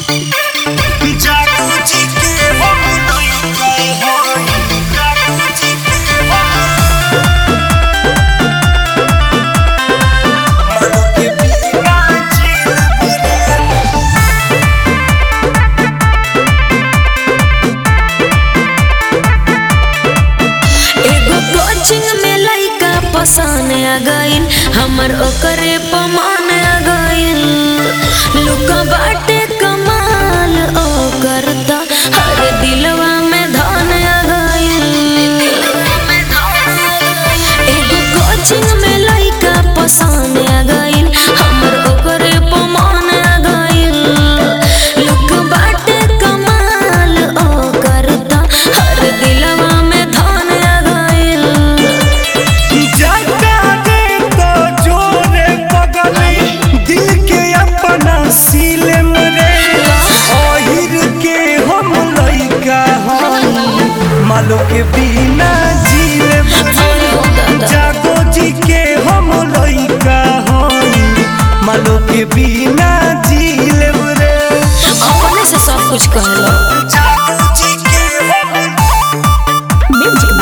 एगो कोचिंग में लइका पसंद आ गइल हमर ओकरे पमान आ गइल लुका बाटे कमाल ओ करता हर दिलवा में धन आ गइल एगो कोचिंग में लइका पसंद आ गइल हमर ओकरे पमान आ गइल लुक बाटे कमाल ओ करता हर दिलवा में धन आ गइल जाता दे तो जोरे पगली दिल के अपना सीले मरे ओहिर के हम लइका हई मालो के बिना जीले मरे जागो जी के हम लइका हई मालो के बिना जीले मरे अपने से सब कुछ कहलो जागो जी के हम म्यूजिक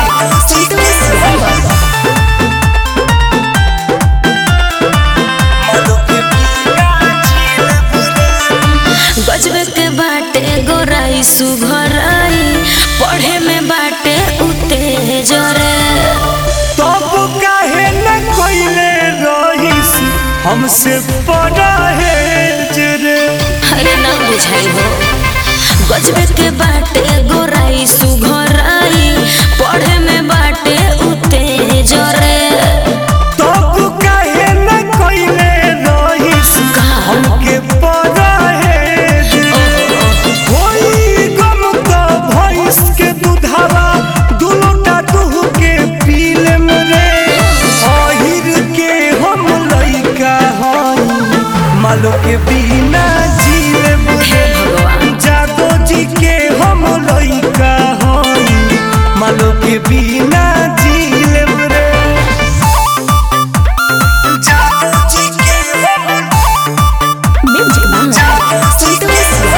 मालो के बिना जीले मरे गजबे के बाटे गोराई सुघराई पढ़े में बाटे उते जरे तब काहे न कोइले रहीस हमसे बड़ा है जरे अरे ना बुझाई हो गजबे के बाटे गोराई सुघराई पढ़े में बाटे उते जरे तब काहे न कोइले रहीस हमके बड़ा है जरे होई गम तो भैंस के दूधावा दुलोटा दूह के पीले मरे अहिर के हम लइका हई मालो के बिना जीले हे मरे भगवान जागो जी के हम लइका हई मालो के बिना जीले रे जागो जी के हम म्यूजिक जागो जी के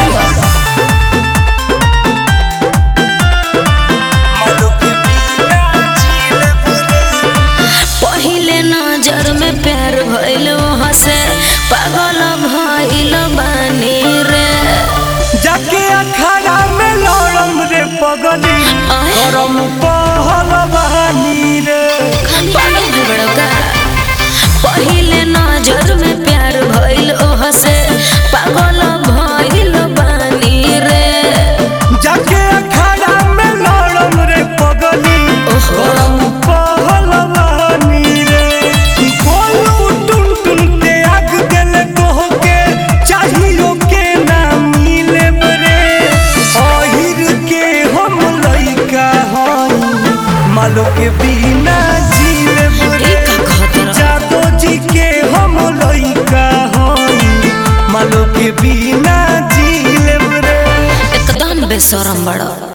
मालो के बिना जीले रे पहिले नजर में प्यार भइल हसे पागल भइल बानी रे जाके अखाड़ा में लड़म रे पगली आय। करम पहल बहानी रे पागल बिगड़का पहिले नजर में प्यार भइल हसे पागल भइल बानी रे जाके अखाड़ा में लड़म रे पगली ओहो। करम पहल बहानी रे बोलू टुन टुन के आग दिल कह के चाहियो के ना मिले रे अहिर के हम लइका हई मालो के बिना जीले ई रे का कहत रह जादो जी के हम लइका हई मालो के बिना जीले रे एकदम बेशरम बड़ा